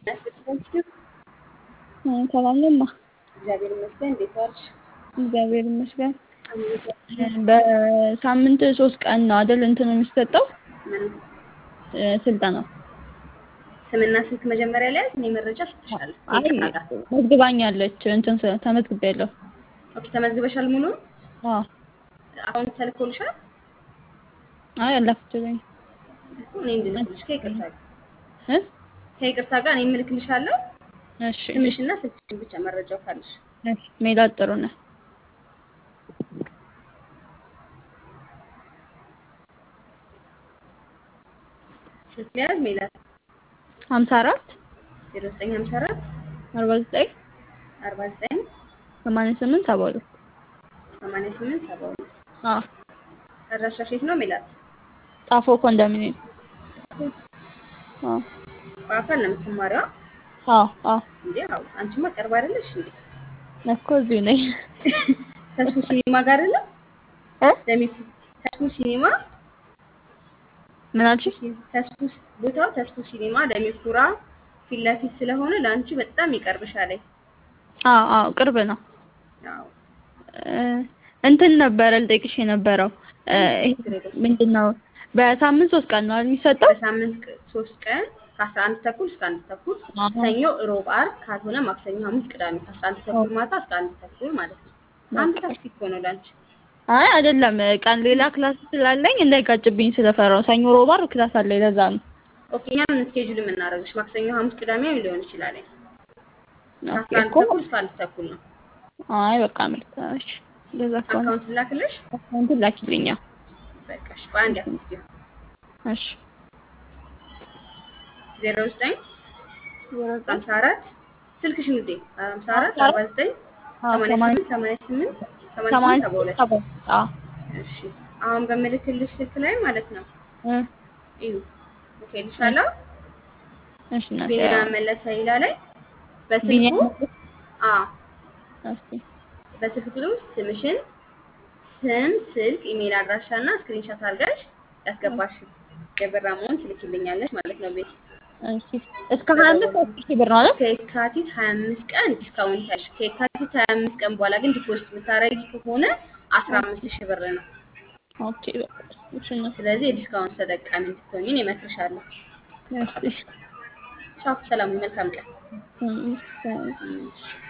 ሰላም ነማ። እግዚአብሔር ይመስገን። እንዴት ዋልሽ? እግዚአብሔር ይመስገን። በሳምንት ሶስት ቀን ነው አይደል እንትኑ የሚሰጠው ምን ስልጠናው? ስምና ስልክ መጀመሪያ ላይ እኔ መረጃ ሰጥሻለሁ። አይ መዝግባኛለች እንትን ስ- ተመዝግቤያለሁ። ኦኬ፣ ተመዝግበሻል? ሙሉ አዎ። አሁን ተልኮልሻል? አይ አላክችልኝ እኮ እኔ እንድልክልሽ ከይቅርታ ጋር እ ከይቅርታ ጋር እኔ እምልክልሻለሁ። እሺ ስምሽና ስልክሽን ብቻ መረጃው ካለሽ እሺ ሜላት ጥሩ ነህ? ስልክ ሊያዝ ሜላት ሀምሳ አራት ዜሮ ዘጠኝ ሀምሳ አራት አርባ ዘጠኝ አርባ ዘጠኝ ሰማንያ ስምንት ሰባ ሁለት ሰማንያ ስምንት ሰባ ሁለት አዎ አድራሻሽ የት ነው ሜላት? ጣፎ ኮንዶሚኒየም አዎ በአካል ነው የምትማሪዋ አዎ አዎ እንዴ? አዎ አንቺማ ቅርብ አይደለሽ እንዴ? እኮ እዚሁ ነኝ ተስፉ ሲኒማ ጋር አይደለም? እ ለሚቱ ተስፉ ሲኒማ ምን አልሽኝ? ተስፉ ቦታው ተስፉ ሲኒማ ለሚኩራ ፊት ለፊት ስለሆነ ለአንቺ በጣም ይቀርብሻል። አዎ አዎ ቅርብ ነው። አዎ እ እንትን ነበረ ልጠይቅሽ የነበረው እ ይሄ ምንድን ነው በሳምንት ሶስት ቀን ነው አይደል የሚሰጠው? በሳምንት ቅ- ሶስት ቀን ከአስራ አንድ ተኩል እስከ አንድ ተኩል አዎ። ሰኞ፣ ሮብ፣ ዓርብ ካልሆነ ማክሰኞ፣ ሐሙስ፣ ቅዳሜ ከአስራ አንድ ተኩል ማታ እስከ አንድ ተኩል ማለት ነው። አንድ ታክሲ እኮ ነው ለአንቺ። አይ አይደለም ቀን ሌላ ክላስ ስላለኝ እንዳይጋጭብኝ ስለፈራው ሰኞ ሮብ ዓርብ ክላስ አለኝ ለዛ ነው። ኦኬ እኛም ስኬጁል የምናደርግሽ ማክሰኞ፣ ሐሙስ፣ ቅዳሜ ሊሆን ይችላል። ኦኬ ከአስራ አንድ እኮ ተኩል እስከ አንድ ተኩል ነው። አይ በቃ ምርጥ እሺ እንደዛ ከሆነ አካውንት ላክልሽ። እንትን ላኪልኛ በቃ እሺ፣ ቆይ አንዴ አትዝጊው። እሺ ዜሮ ዘጠኝ ሀምሳ አራት ስልክሽን ውዴ ሀምሳ አራት አርባ ዘጠኝ ሰማንያ ስምንት ሰማንያ ስምንት ሰማንያ ስምንት ሰባ ሁለት ሰባ አዎ እሺ አሁን በምልክልሽ ስልክ ላይ ማለት ነው እ እዩ ኦኬ ልሻለሁ እሺ እናቴ ቢኒያም መለሰ ይላ ላይ በስልኩ ቢኒያም አ እስኪ በስልክ ቁጥር ውስጥ ስምሽን ስም ስልክ ኢሜል አድራሻ እና ስክሪንሾት አድርገሽ ያስገባሽ የብር አማውንት ትልኪልኛለሽ ማለት ነው ቤት እሺ እስከ ሀያ አምስት ሺህ ብር ነው አይደል? ከየካቲት 25 ቀን ዲስካውንት ያልሽ ከየካቲት 25 ቀን በኋላ ግን ዲፖዚት የምታደርጊ ከሆነ 15 ሺህ ብር ነው። ኦኬ በቃ እሺ እናቴ ስለዚህ የዲስካውንት ተጠቃሚ እንድትሆኚ እኔ እመክርሻለሁ። እሺ ቻው፣ ሰላም፣ መልካም ቀን። እሺ እሺ።